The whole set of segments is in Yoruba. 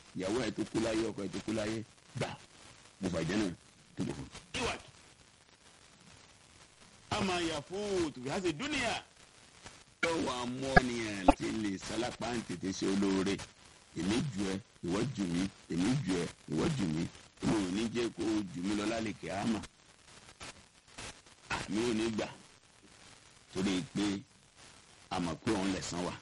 ìyàwó ẹ̀ tó kú láyé ọkọ ẹ̀ tó kú láyé gbà mo fàjẹ́ náà tó bọ̀ fún. ìwàd àmà yàfó tòbí hàṣẹ dúnìyà lọ́wọ́ amọ́nìyàn láti lè sálápá ń tètè ṣe olóore èmi jù ẹ ìwọ jù mí èmi jù ẹ ìwọ jù mí mo ò ní jẹ́ kó o jù mí lọ lálẹ́ kẹ́ àmà àmì ò ní gbà torí pé a mọ̀ pé òun lẹ̀sán wa.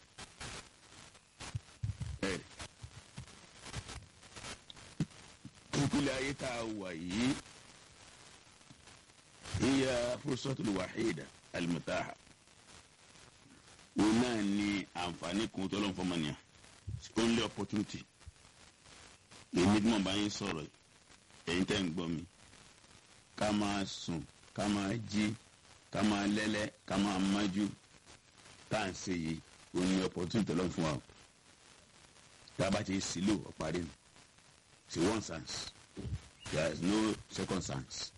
ìpínlẹ̀ ayé tá a wà yìí hiya fursatul wahida al-mutaha òun náà ní àǹfààní kan tó lọ́n fọmọ́nìyà only opportunity èmi tí mo bá yín sọ̀rọ̀ ẹ̀yin tẹ́ ń gbọ́ mi ká máa sùn ká máa jí ká máa lẹ́lẹ́ ká máa májú tá à ń ṣe yìí òun ní opportunity lọ́n fún wa tá a bá ti sílò ọ̀parí ni sí one chance there is no second chance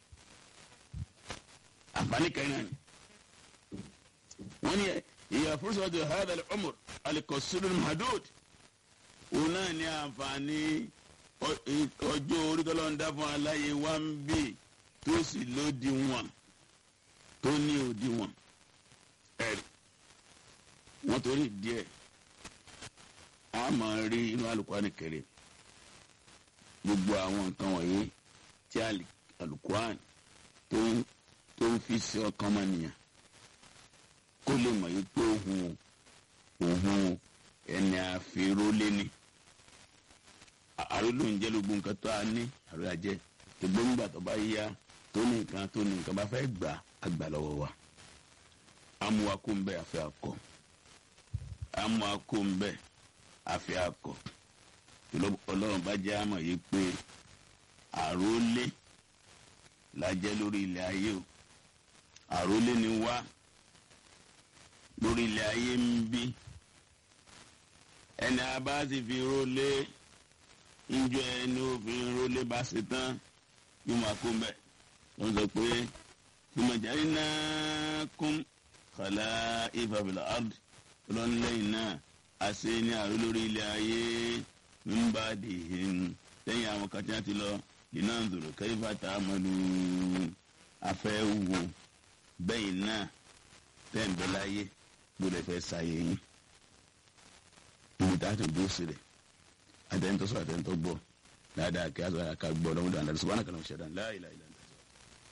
àǹfààní kẹrin náà ni wọ́n ní ìyá fúrúsọ̀tò hadal umar alikọ̀sílù mahadud òun náà ní àǹfààní ọjọ́ orí tó lọ́n dá fún aláyé wá ń bì tó sì lódi wọn tó ní òdi wọn ẹ̀rí wọ́n torí díẹ̀ a máa rí inú Al-Qur'ani Karim gbogbo àwọn nǹkan wọ̀nyí tí Al-Qur'an tó ń fi sí ọkàn ọmọnìyàn kó lè mọ̀ yí pé òun òun ẹni àfẹ́rólé ni àrólò ń jẹ́ gbogbo nǹkan tó a ní àrò àjẹ́ gbogbo ńgbà tó bá yá tó ní nǹkan tó ní nǹkan bá fẹ́ gbà á gbà lọ́wọ́ wa amúwakó ń bẹ àfẹ́ akọ amúwakó ń bẹ àfẹ́ akọ ọlọ́run bá jẹ́ àmọ̀ yìí pé àrólé la jẹ́ lórí ilẹ̀ ayé o àrólé ni wá lórí ilẹ̀ ayé ń bí ẹni a bá sì fi rólé njọ ẹni òfin rólé bá ṣe tán yóò máa kó mbẹ wọ́n sọ pé ìmọ̀jáde náà kún kàlá ìfàbílà ard lọ́nlẹ́yìn náà a ṣe ní àrò lórí ilẹ̀ ayé ń bá dì í lẹ́yìn àwọn kan tí wọ́n ti lọ iná ń dòrò kẹ́yìfà tá a mọ̀ lù afẹ́ wò bẹ́yìn náà tẹ́ǹbẹ́ láyé gbọ́dọ̀ fẹ́ sáyé yín ibi tá a ti dúró sílẹ̀ àtẹ̀ntọ́ sọ àtẹ̀ntọ́ gbọ́ dáadáa kí a sọ àká gbọ́ lọ́wọ́dọ̀ àdàlù subhanaka wa ta'ala la ilaha illa